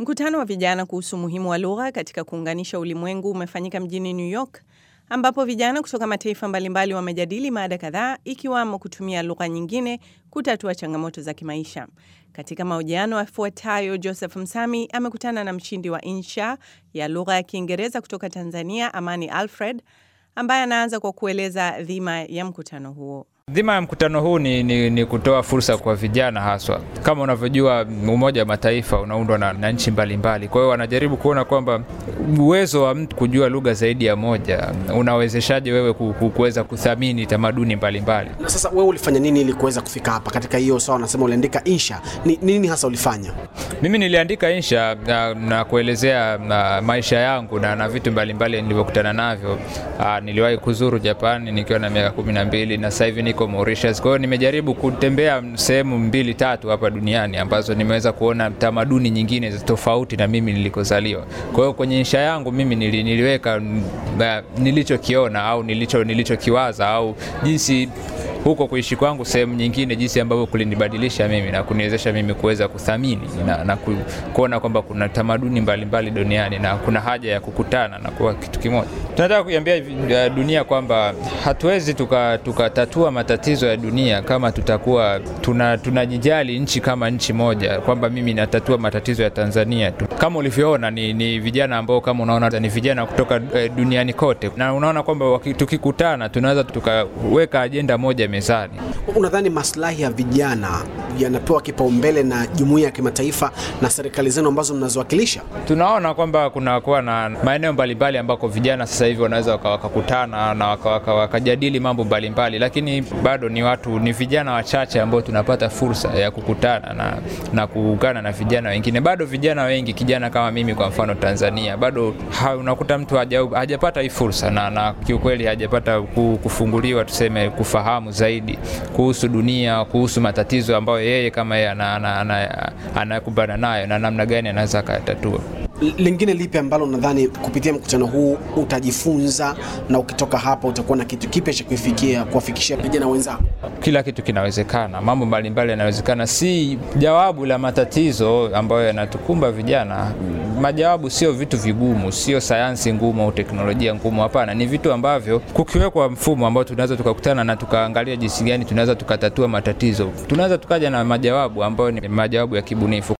Mkutano wa vijana kuhusu umuhimu wa lugha katika kuunganisha ulimwengu umefanyika mjini New York ambapo vijana kutoka mataifa mbalimbali wamejadili mada kadhaa ikiwamo kutumia lugha nyingine kutatua changamoto za kimaisha. Katika mahojiano yafuatayo, Joseph Msami amekutana na mshindi wa insha ya lugha ya Kiingereza kutoka Tanzania, Amani Alfred, ambaye anaanza kwa kueleza dhima ya mkutano huo. Dhima ya mkutano huu ni, ni, ni kutoa fursa kwa vijana haswa. Kama unavyojua Umoja wa Mataifa unaundwa na, na nchi mbalimbali, kwa hiyo wanajaribu kuona kwamba uwezo wa mtu kujua lugha zaidi ya moja unawezeshaje wewe kuweza kuthamini tamaduni mbalimbali. Na sasa wewe ulifanya nini ili kuweza kufika hapa katika hiyo? Sawa, unasema uliandika insha, ni nini hasa ulifanya? Mimi niliandika insha na, na kuelezea na maisha yangu na, na vitu mbalimbali nilivyokutana navyo. Aa, niliwahi kuzuru Japani nikiwa na miaka kumi na mbili na sasa hivi niko Mauritius. Kwa hiyo nimejaribu kutembea sehemu mbili tatu hapa duniani ambazo nimeweza kuona tamaduni nyingine tofauti na mimi nilikozaliwa. Kwa hiyo kwenye insha yangu mimi nili, niliweka nilichokiona au nilicho nilichokiwaza au jinsi huko kuishi kwangu sehemu nyingine, jinsi ambavyo kulinibadilisha mimi na kuniwezesha mimi kuweza kuthamini na, na ku, kuona kwamba kuna tamaduni mbalimbali mbali duniani na kuna haja ya kukutana na kuwa kitu kimoja. Tunataka kuiambia dunia kwamba hatuwezi tukatatua tuka matatizo ya dunia kama tutakuwa tunajijali tuna nchi kama nchi moja, kwamba mimi natatua matatizo ya Tanzania tu. Kama ulivyoona ni, ni vijana ambao kama unaona ni vijana kutoka duniani kote, na unaona kwamba tukikutana tunaweza tukaweka ajenda moja mezani. Unadhani maslahi ya vijana yanapewa kipaumbele na jumuiya ya kimataifa na serikali zenu ambazo mnazowakilisha? Tunaona kwamba kunakuwa na maeneo mbalimbali ambako vijana sasa hivi wanaweza wakakutana na wakajadili waka, waka mambo mbalimbali, lakini bado ni watu ni vijana wachache ambao tunapata fursa ya kukutana na, na kuungana na vijana wengine. Bado vijana wengi, kijana kama mimi kwa mfano Tanzania, bado ha, unakuta mtu haja, hajapata hii fursa na, na kiukweli hajapata kufunguliwa tuseme kufahamu zaidi kuhusu dunia, kuhusu matatizo ambayo yeye kama yeye anakumbana nayo na namna gani anaweza akayatatua. Lingine lipi ambalo nadhani kupitia mkutano huu utajifunza na ukitoka hapa utakuwa na kitu kipya cha kuifikia kuwafikishia vijana wenzako? Kila kitu kinawezekana, mambo mbalimbali yanawezekana, si jawabu la matatizo ambayo yanatukumba vijana. Majawabu sio vitu vigumu, sio sayansi ngumu au teknolojia ngumu. Hapana, ni vitu ambavyo kukiwekwa mfumo ambao tunaweza tukakutana na tukaangalia jinsi gani tunaweza tukatatua matatizo, tunaweza tukaja na majawabu ambayo ni majawabu ya kibunifu.